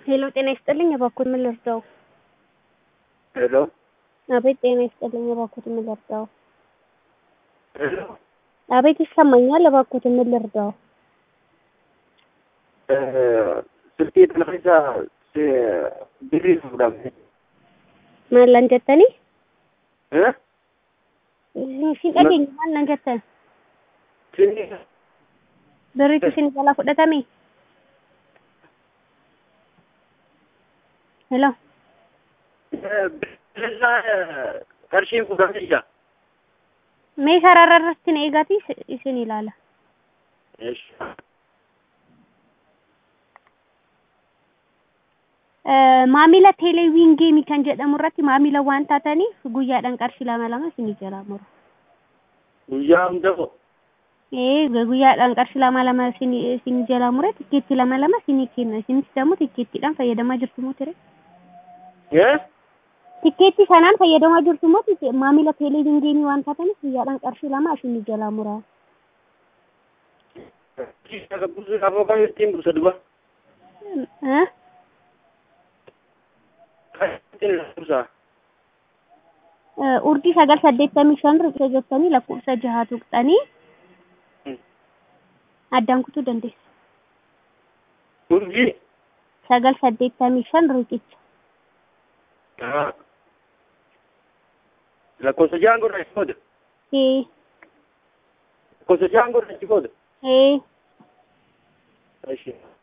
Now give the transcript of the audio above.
ሄሎ ጤና ይስጥልኝ እባክዎት ምን ልርዳው? ሄሎ አቤት ጤና ይስጥልኝ እባክዎት ምን ልርዳው? ሄሎ አቤት ይሰማኛል እባክዎት ምን ልርዳው? ስልኬ ተነፈሳ ብሪ fuudhame maal lan jettanii? Eh? Isin dhageenye maal nan jettan? Sinni Birriitu isin jalaa fudhatame? Hello. bilisa qarshiin fuudhamee jira. Mee sarara irratti na eegaati isin ilaala. Maamila teeleewwiin geemii kan jedhamu irratti maamila waan taataniif guyyaadhaan qarshii lama lama isin jalaa muru. Guyyaa hundaa Ee guyyaadhaan qarshii lama lama isin isin jalaa mure tikkeetti lama lama isin kenna isinis immoo tikkeettiidhaan fayyadamaa jirtu moo ture? Eh? Tikkeetti sanaan fayyadamaa jirtu moo maamila teeleewwiin geemii waan taataniif guyyaadhaan qarshii lama isin jalaa mura. Buusu afoo kan ittiin buusa duba. Eh? Kan ittiin buusa. Urdii sagal saddeettamii shan riqicha jettanii lakkoofsa jahaa tuqxanii addaan kutuu dandeessu. Urjii. Sagal saddeettamii shan riqicha. Lakkoofsa jahaan godha achi booda. Ee Lakkoofsa jahaan godha achi booda. ee Eshi.